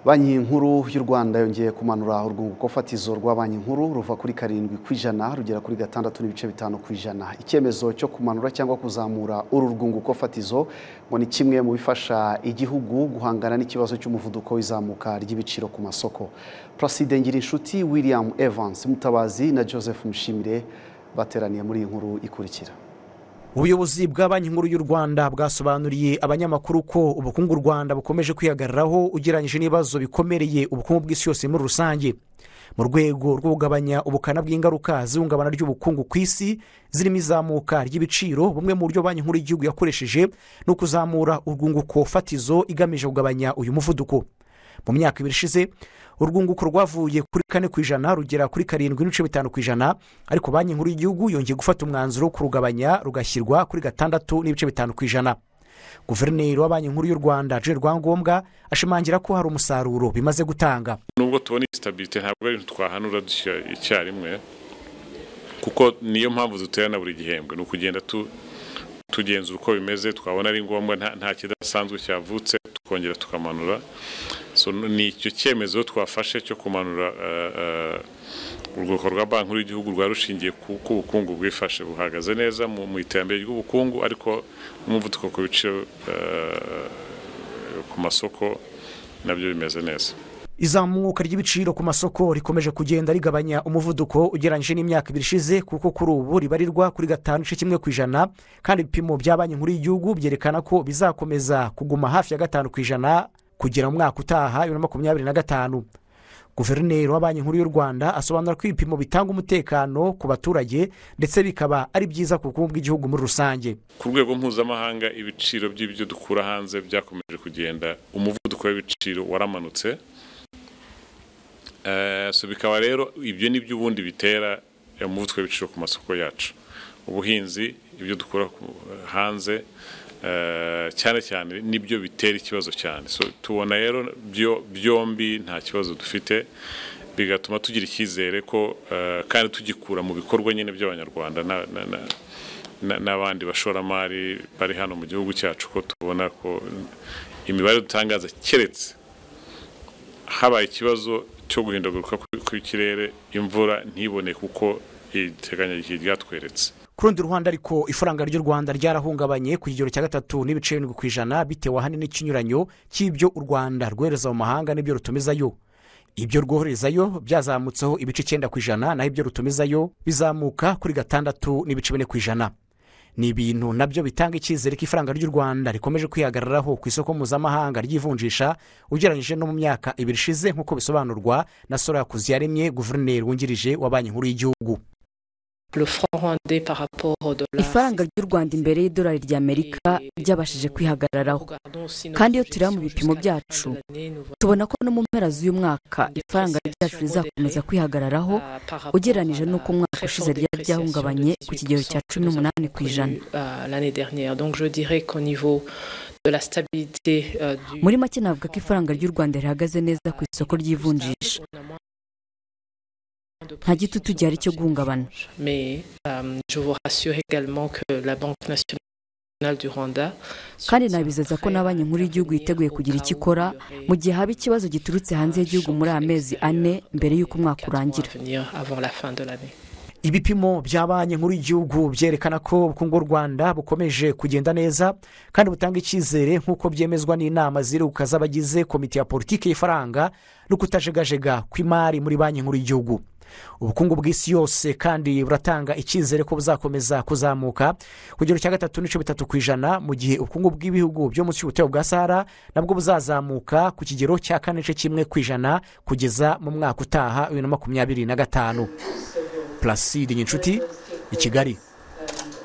banki nkuru y'u rwanda yongeye kumanura urwunguko fatizo rwa banki nkuru ruva kuri karindwi ku ijana rugera kuri gatandatu n'ibice bitanu ku ijana icyemezo cyo kumanura cyangwa kuzamura uru rwunguko fatizo ngo ni kimwe mu bifasha igihugu guhangana n'ikibazo cy'umuvuduko w'izamuka ry'ibiciro ku masoko praside ngirinshuti william evans mutabazi na joseph mushimire bateraniye muri iyi nkuru ikurikira ubuyobozi bwa banki nkuru y'u rwanda bwasobanuriye abanyamakuru ko ubukungu u rwanda bukomeje kwihagararaho ugereranyije n'ibibazo bikomereye ubukungu bw'isi yose muri rusange mu rwego rwo kugabanya ubukana bw'ingaruka z'ihungabana ry'ubukungu ku isi zirimo izamuka ry'ibiciro bumwe mu buryo banki nkuru y'igihugu yakoresheje ni ukuzamura urwunguko fatizo igamije kugabanya uyu muvuduko mu myaka ibiri ishize urwunguko rwavuye kuri kane ku ijana rugera kuri karindwi n'ibice bitanu ku ijana ariko banki nkuru y'igihugu yongeye gufata umwanzuro wo kurugabanya rugashyirwa kuri gatandatu n'ibice bitanu ku ijana guverineri wa banki nkuru y'u rwanda jean rwangombwa ashimangira ko hari umusaruro bimaze gutanga nubwo tubona isitabirite ntabwo ari ibintu twahanura dushyira icyarimwe kuko niyo mpamvu duterana buri gihembwe ni ukugenda tugenzura uko bimeze twabona ari ngombwa nta kidasanzwe cyavutse tukongera tukamanura ni icyo cyemezo twafashe cyo kumanura urwego rwa banki nkuru y'igihugu rwa rushingiye ku bukungu bwifashe buhagaze neza mu iterambere ry'ubukungu ariko n'umuvuduko ku biciro ku masoko nabyo bimeze neza izamuka ry'ibiciro ku masoko rikomeje kugenda rigabanya umuvuduko ugereranyije n'imyaka ibiri ishize kuko kuri ubu ribarirwa kuri gatanu igice kimwe ku ijana kandi ibipimo bya banki nkuru y'igihugu byerekana ko bizakomeza kuguma hafi ya gatanu ku ijana kugera mu mwaka utaha bibiri na makumyabiri na gatanu guverineri wa banki nkuru y'u rwanda asobanura ko ibipimo bitanga umutekano ku baturage ndetse bikaba ari byiza ku bukungu bw'igihugu muri rusange ku rwego mpuzamahanga ibiciro by'ibyo dukura hanze byakomeje kugenda umuvuduko w'ibiciro waramanutse bikaba rero ibyo ni byo ubundi bitera umuvuduko w'ibiciro ku masoko yacu ubuhinzi ibyo dukura hanze cyane cyane nibyo bitera ikibazo cyane tubona rero byombi nta kibazo dufite bigatuma tugira icyizere ko kandi tugikura mu bikorwa nyine by'abanyarwanda n'abandi bashoramari bari hano mu gihugu cyacu ko tubona ko imibare dutangaza keretse habaye ikibazo cyo guhindaguruka kw'ikirere imvura ntiboneke uko iteganyagihe ryatweretse ku rundi ruhande ariko ifaranga ry'u rwanda ryarahungabanye ku kigero cya gatatu n'ibice birindwi ku ijana bitewe ahanini n'ikinyuranyo cy'ibyo u rwanda rwohereza mu mahanga n'ibyo rutumizayo ibyo rwoherezayo byazamutseho ibice icyenda ku ijana naho ibyo rutumizayo bizamuka kuri gatandatu n'ibice bine ku ijana ni ibintu nabyo bitanga icyizere ko ifaranga ry'u rwanda rikomeje kwihagararaho ku isoko mpuzamahanga ry'ivunjisha ugereranyije no mu myaka ibiri ishize nk'uko bisobanurwa na sora kuziyaremye guverineri wungirije wa banki nkuru y'igihugu ifaranga ry'u rwanda imbere y'idolari ry'amerika ryabashije kwihagararaho kandi iyo tureba mu bipimo byacu tubona ko no mu mpera z'uyu mwaka ifaranga ryacu rizakomeza kwihagararaho ugereranyije n'uko umwaka ushize ryari ryahungabanye ku kigero cya cumi n'umunani ku ijana muri make navuga ko ifaranga ry'u rwanda rihagaze neza ku isoko ry'ivunjisha nta gitutu gihari cyo guhungabana kandi nabizeza ko na banki nkuru y'igihugu yiteguye kugira icyo ikora mu gihe haba ikibazo giturutse hanze y'igihugu muri aya mezi ane mbere y'uko umwaka urangira ibipimo bya banki nkuru y'igihugu byerekana ko ubukungu bw'u rwanda bukomeje kugenda neza kandi butanga icyizere nk'uko byemezwa n'inama ziruka z'abagize komite ya politiki y'ifaranga no kutajegajega kw'imari muri banki nkuru y'igihugu ubukungu bw'isi yose kandi buratanga icyizere ko buzakomeza kuzamuka ku kigero cya gatatu n'ibice bitatu ku ijana mu gihe ubukungu bw'ibihugu byo munsi y'ubutaka bwa sahara nabwo buzazamuka ku kigero cya kane n'igice kimwe ku ijana kugeza mu mwaka utaha bibiri na makumyabiri na gatanu pulaside nyinshuti i kigali